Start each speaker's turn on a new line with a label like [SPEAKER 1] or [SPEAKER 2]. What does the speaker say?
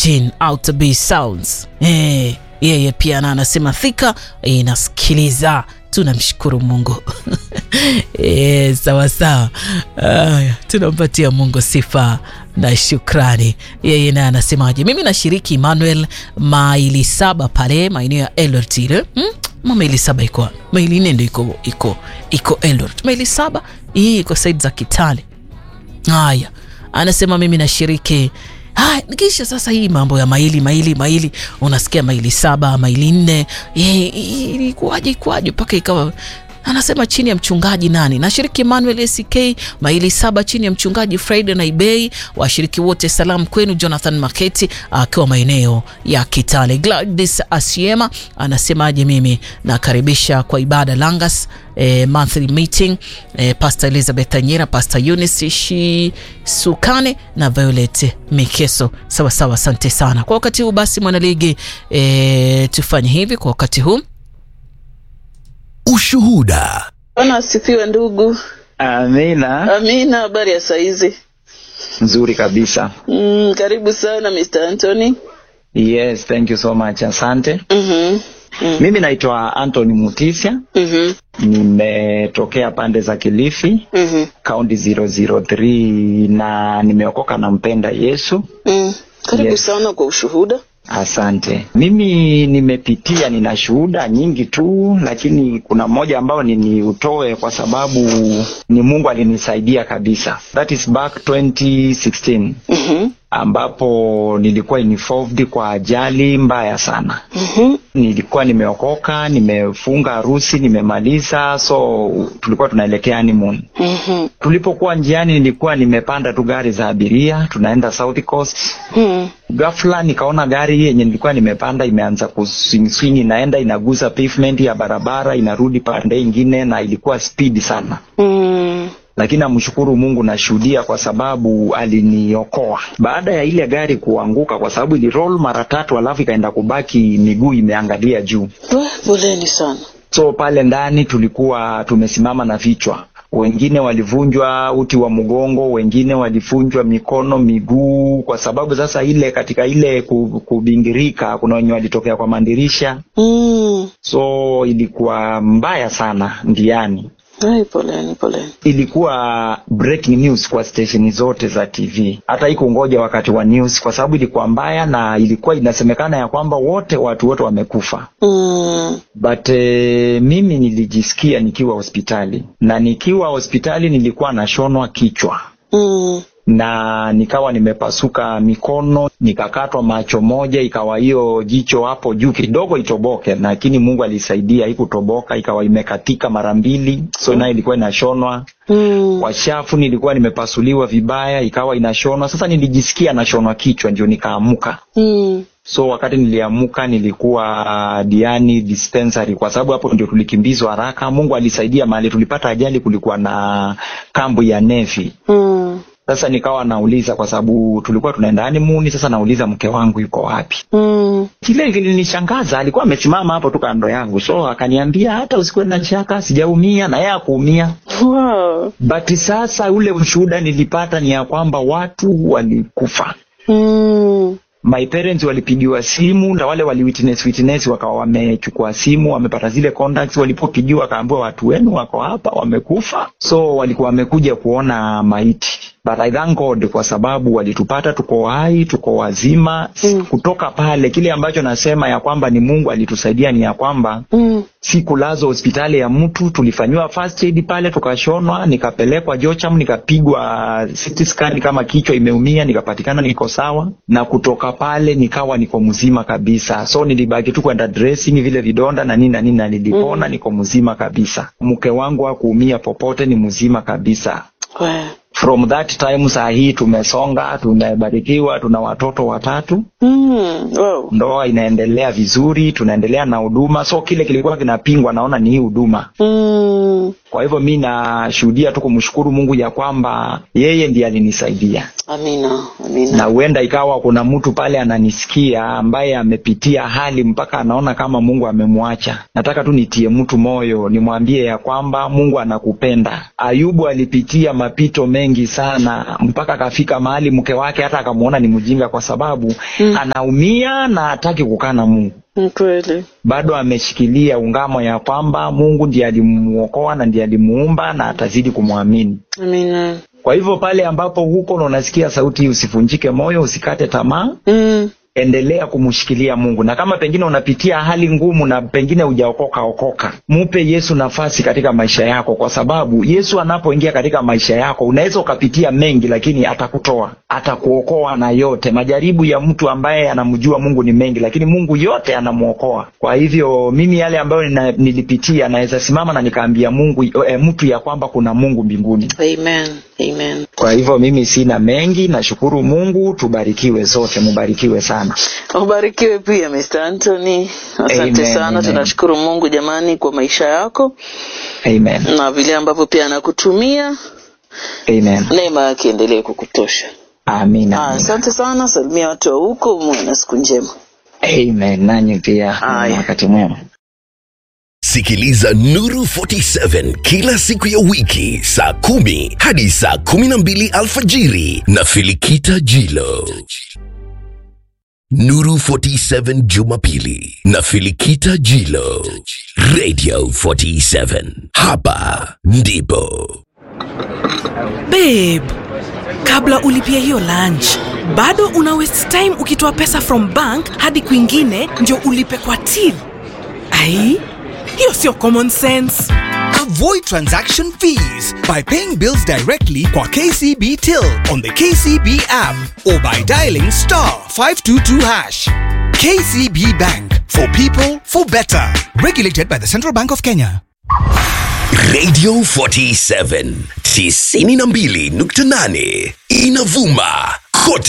[SPEAKER 1] Eugene Outerby Sounds. Eh, yeye pia na anasema Thika inasikiliza, tunamshukuru Mungu. E, sawa sawa. Aya, tunampatia Mungu sifa na shukrani. Yeye naye anasemaje? Mimi nashiriki Emmanuel maili saba pale maeneo ya Eldoret ile hmm? Ma maili saba iko maili nne ndio iko iko iko Eldoret. Maili saba hii iko saidi za Kitale. Haya, anasema mimi nashiriki Haya, kisha sasa hii mambo ya maili maili maili, unasikia maili saba maili nne, ilikuwaje ikuwaje mpaka ikawa anasema chini ya mchungaji nani, nashiriki Emmanuel SK maili saba chini ya mchungaji Friday na Ibei. Washiriki wote salamu kwenu. Jonathan Maketi akiwa maeneo ya Kitale. Gladys Asiema anasemaje, mimi nakaribisha kwa ibada Langas eh, monthly meeting eh, Pastor Elizabeth Anyera, Pastor Eunice Shisukane na Violet Mikeso. Sawa sawa, asante sana kwa wakati huu. Basi mwanaligi, eh, tufanye hivi kwa wakati huu
[SPEAKER 2] Ushuhuda.
[SPEAKER 3] Bwana asifiwe ndugu.
[SPEAKER 4] Amina.
[SPEAKER 3] Amina, habari ya saizi?
[SPEAKER 4] Nzuri kabisa.
[SPEAKER 3] Mm, karibu sana Mr. Anthony.
[SPEAKER 4] Yes, thank you so much. Asante.
[SPEAKER 3] Mhm. Mm.
[SPEAKER 4] Mimi naitwa Anthony Mutisya.
[SPEAKER 3] Mhm.
[SPEAKER 4] Nimetokea pande za Kilifi,
[SPEAKER 3] Mhm.
[SPEAKER 4] kaunti 003 na nimeokoka na mpenda Yesu.
[SPEAKER 3] Mm. Karibu
[SPEAKER 4] Yes.
[SPEAKER 3] sana kwa ushuhuda.
[SPEAKER 4] Asante. Mimi nimepitia, nina shuhuda nyingi tu, lakini kuna mmoja ambao niniutoe kwa sababu ni Mungu alinisaidia kabisa. That is back 2016
[SPEAKER 3] Mhm.
[SPEAKER 4] ambapo nilikuwa involved kwa ajali mbaya sana.
[SPEAKER 3] Mhm.
[SPEAKER 4] Nilikuwa nimeokoka, nimefunga harusi, nimemaliza, so tulikuwa tunaelekea honeymoon.
[SPEAKER 3] Mhm.
[SPEAKER 4] Tulipokuwa njiani, nilikuwa nimepanda tu gari za abiria, tunaenda South Coast.
[SPEAKER 3] Mhm.
[SPEAKER 4] Ghafla nikaona gari yenye nilikuwa nimepanda imeanza kuswing swing, inaenda inagusa pavement ya barabara, inarudi pande ingine, na ilikuwa speed sana
[SPEAKER 3] Mhm.
[SPEAKER 4] lakini namshukuru Mungu, nashuhudia kwa sababu aliniokoa baada ya ile gari kuanguka, kwa sababu iliroll mara tatu, alafu ikaenda kubaki miguu imeangalia juu.
[SPEAKER 3] We, poleni sana.
[SPEAKER 4] So pale ndani tulikuwa tumesimama na vichwa, wengine walivunjwa uti wa mgongo, wengine walivunjwa mikono, miguu, kwa sababu sasa ile katika ile ku- kubingirika, kuna wenye walitokea kwa mandirisha,
[SPEAKER 3] Mm.
[SPEAKER 4] so ilikuwa mbaya sana ndiani
[SPEAKER 3] Ai, poleni, poleni.
[SPEAKER 4] ilikuwa breaking news kwa stesheni zote za TV, hata ikungoja wakati wa news, kwa sababu ilikuwa mbaya na ilikuwa inasemekana ya kwamba wote watu wote wamekufa.
[SPEAKER 3] Mm.
[SPEAKER 4] But eh, mimi nilijisikia nikiwa hospitali, na nikiwa hospitali nilikuwa nashonwa kichwa
[SPEAKER 3] Mm.
[SPEAKER 4] na nikawa nimepasuka mikono, nikakatwa macho moja, ikawa hiyo jicho hapo juu kidogo itoboke, lakini Mungu alisaidia, haikutoboka, ikawa imekatika mara mbili, so nayo ilikuwa inashonwa
[SPEAKER 3] Mm.
[SPEAKER 4] kwa shafu nilikuwa nimepasuliwa vibaya, ikawa inashonwa. Sasa nilijisikia nashonwa kichwa, ndio nikaamuka.
[SPEAKER 3] Mm.
[SPEAKER 4] So wakati niliamuka nilikuwa uh, Diani dispensary, kwa sababu hapo ndio tulikimbizwa haraka. Mungu alisaidia, mahali tulipata ajali kulikuwa na kambu ya nevi.
[SPEAKER 3] Mm.
[SPEAKER 4] Sasa nikawa nauliza, kwa sababu tulikuwa tunaenda honeymoon. Sasa nauliza mke wangu yuko wapi?
[SPEAKER 3] Mm.
[SPEAKER 4] Kile kilinishangaza, alikuwa amesimama hapo tu kando yangu, so akaniambia hata usikuwe na shaka, sijaumia, na yeye akuumia
[SPEAKER 3] Wow.
[SPEAKER 4] but sasa ule ushuhuda nilipata ni ya kwamba watu walikufa.
[SPEAKER 3] Mm.
[SPEAKER 4] My parents walipigiwa simu na wale wali witness witness wakawa wamechukua simu wamepata zile contacts, walipopigiwa wakaambiwa watu wenu wako hapa wamekufa, so walikuwa wamekuja kuona maiti. But I thank God kwa sababu walitupata tuko hai, tuko wazima.
[SPEAKER 3] Mm.
[SPEAKER 4] Kutoka pale, kile ambacho nasema ya kwamba ni Mungu alitusaidia ni ya kwamba
[SPEAKER 3] Mm.
[SPEAKER 4] si kulazwa hospitali ya mtu, tulifanyiwa first aid pale, tukashonwa, nikapelekwa Jocham, nikapigwa CT scan kama kichwa imeumia, nikapatikana niko sawa, na kutoka pale nikawa niko mzima kabisa. So nilibaki tu kwenda dressing vile vidonda na nini na nini, na nilipona, niko mzima kabisa. Mke wangu hakuumia popote, ni mzima kabisa.
[SPEAKER 3] We.
[SPEAKER 4] From that time saa hii tumesonga, tumebarikiwa, tuna watoto watatu
[SPEAKER 3] Mm. Wow.
[SPEAKER 4] ndoa inaendelea vizuri, tunaendelea na huduma. So kile kilikuwa kinapingwa, naona ni hii huduma.
[SPEAKER 3] Mm.
[SPEAKER 4] Kwa hivyo mi nashuhudia tu kumshukuru Mungu ya kwamba yeye ndiye alinisaidia,
[SPEAKER 3] Amina. Amina.
[SPEAKER 4] na huenda ikawa kuna mtu pale ananisikia ambaye amepitia hali mpaka anaona kama Mungu amemwacha. Nataka tu nitie mtu moyo, nimwambie ya kwamba Mungu anakupenda. Ayubu alipitia mapito mengi mengi sana mpaka akafika mahali mke wake hata akamwona ni mjinga kwa sababu mm. anaumia na hataki kukaa na mungu
[SPEAKER 3] Ni kweli.
[SPEAKER 4] bado ameshikilia ungamo ya kwamba mungu ndiye alimuokoa na ndiye alimuumba na atazidi kumwamini
[SPEAKER 3] Amina.
[SPEAKER 4] kwa hivyo pale ambapo huko na unasikia sauti hii usivunjike moyo usikate tamaa
[SPEAKER 3] Mm.
[SPEAKER 4] endelea kumshikilia mungu na kama pengine unapitia hali ngumu na pengine hujaokoka okoka mupe yesu nafasi katika maisha yako kwa sababu yesu anapoingia katika maisha yako unaweza ukapitia mengi lakini atakutoa atakuokoa na yote majaribu ya mtu ambaye anamjua mungu ni mengi lakini mungu yote anamwokoa kwa hivyo mimi yale ambayo nina, nilipitia naweza simama na nikaambia mungu e, mtu ya kwamba kuna mungu mbinguni
[SPEAKER 3] Amen. Amen.
[SPEAKER 4] kwa hivyo mimi sina mengi nashukuru mungu tubarikiwe sote mubarikiwe sana
[SPEAKER 3] Ubarikiwe pia Mr. Anthony. Asante
[SPEAKER 4] Amen,
[SPEAKER 3] sana.
[SPEAKER 4] amen.
[SPEAKER 3] Tunashukuru Mungu jamani kwa maisha yako
[SPEAKER 4] amen
[SPEAKER 3] na vile ambavyo pia anakutumia.
[SPEAKER 4] amen
[SPEAKER 3] Neema yake endelee kukutosha.
[SPEAKER 4] amina
[SPEAKER 3] Ah,
[SPEAKER 4] amina.
[SPEAKER 3] Asante sana. Salimia watu wa huko, muwe na siku njema.
[SPEAKER 4] amen nanyi pia
[SPEAKER 3] Haya.
[SPEAKER 4] wakati mwema
[SPEAKER 2] Sikiliza Nuru 47 kila siku ya wiki saa kumi hadi saa kumi na mbili alfajiri na Filikita Jilo. Nuru 47 Jumapili na Filikita Jilo. Radio 47. Hapa ndipo.
[SPEAKER 5] babe kabla ulipia hiyo lunch bado una waste time ukitoa pesa from bank hadi kwingine ndio ulipe kwa till ai hiyo sio common sense
[SPEAKER 6] Avoid transaction fees by paying bills directly kwa KCB Till on the KCB app or by dialing star 522 hash. KCB Bank for people for better. Regulated by the Central Bank of Kenya.
[SPEAKER 2] Radio 47 92.8 inavuma